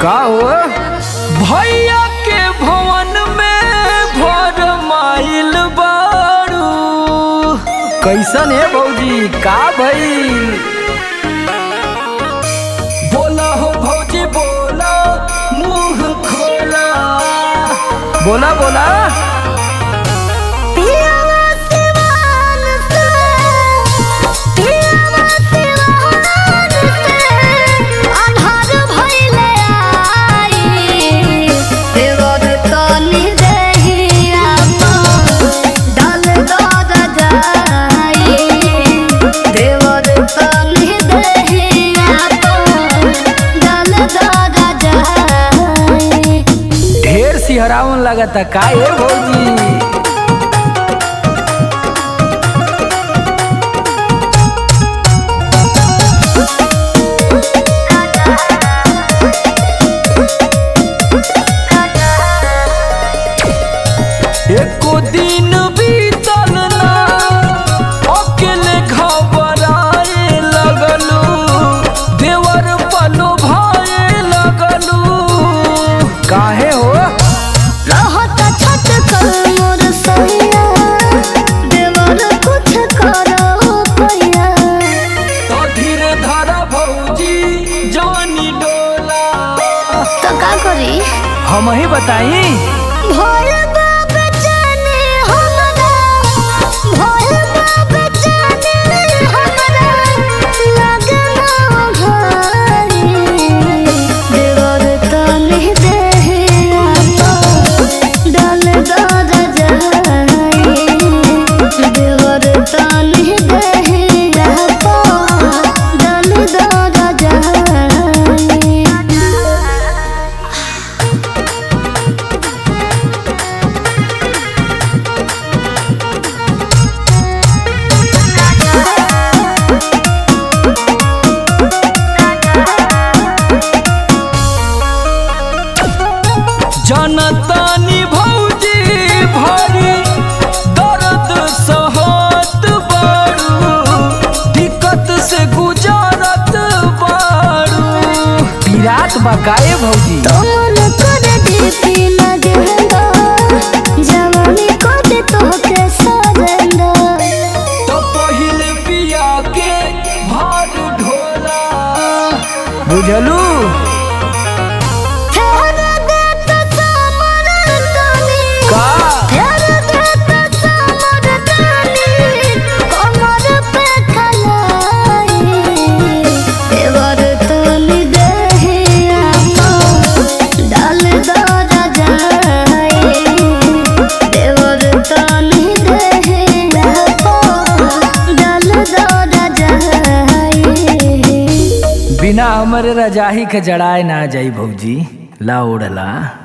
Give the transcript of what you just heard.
का हो भैया के भवन में भर माइल बारू कैसन है भौजी का भइल बोला हो भौजी बोला मुंह खोला बोला बोला पियावा सिवान से पियावा सिवान से अन्हार भइले आई देवर तनी देहिया डाल दद जाई देवर तनी देहिया डाल दद जाई ढेर सिहरावन लगता का है भौजी एको दिन बीतल ना अकेले घबराए लगलू देवर पलो भाए लगलू काहे हो रहत छत कर मोर सैया देवर कुछ करो पैया तो धीरे धारा भौजी जानी डोला तो का करी हम ही बताई भोल बाप जाने हमरा भोल बाप जाने हमरा लगना भारी देवर तनी देहिया डाल दद जाई देवर तनी देहिया डाल दद जाई जनतानी भौजी भरी दर्द सहत बारू दिक्कत से गुजारत बारू पीरात बकाए भौजी तोमन कर दीपी लगेंदा जवानी कर तोहके सजेंदा तो पहिले पिया के भार ढोला बुझलू फेर देत समर तनी का फेर देत समर तनी कमर पे खलाई देवर तनी देहिया डाल दर जाई देवर तनी देहिया डाल दर जाई बिना हमरे रजाही के जड़ाए ना जाई भौजी ला ओढ़ला